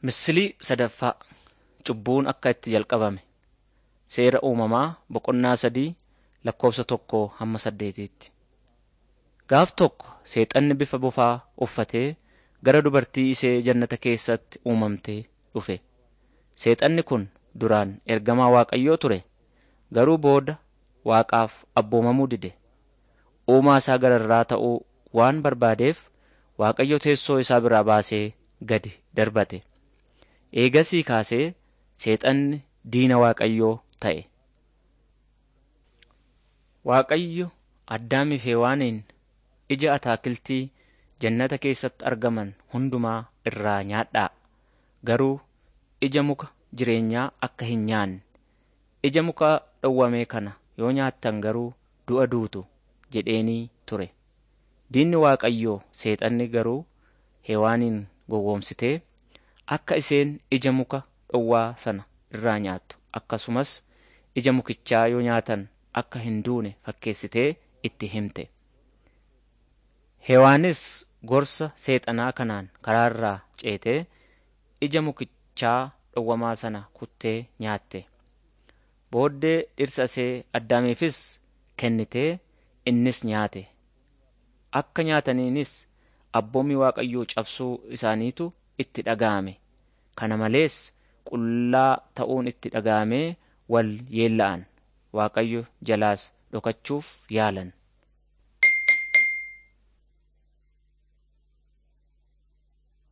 Misilii sadaffaa Cubbuun akka itti jalqabame Seera uumamaa boqonnaa sadii lakkoofsa tokkoo hamma saddeetiitti. Gaaf tokko seexanni bifa bofaa uffatee gara dubartii isee jannata keessatti uumamtee dhufe. Seexanni kun duraan ergamaa Waaqayyoo ture. Garuu booda Waaqaaf abboomamuu dide. Uumaa isaa gararraa ta'uu waan barbaadeef Waaqayyo teessoo isaa biraa baasee gadi darbate. Eegasii kaasee seexanni diina Waaqayyoo ta'e. Waaqayyo Addaamii fi Hewaaniin ija ataakiltii jannata keessatti argaman hundumaa irraa nyaadhaa. Garuu ija muka jireenyaa akka hin nyaanne. Ija muka dhowwame kana yoo nyaattan garuu du'a duutu jedheenii ture. Diinni Waaqayyoo seexanni garuu Hewaaniin gowwoomsitee akka isheen ija muka dhowwaa sana irraa nyaattu akkasumas ija mukichaa yoo nyaatan akka hin duune fakkeessitee itti himte. Hewaanis gorsa seexanaa kanaan karaarraa ceetee ija mukichaa dhowwamaa sana kuttee nyaatte. Booddee dhirsa ishee Addaamiifis kennitee innis nyaate. Akka nyaataniinis abboommii Waaqayyoo cabsuu isaaniitu itti dhaga'ame. Kana malees qullaa ta'uun itti dhaga'amee wal yeella'an. Waaqayyo jalaas dhokachuuf yaalan.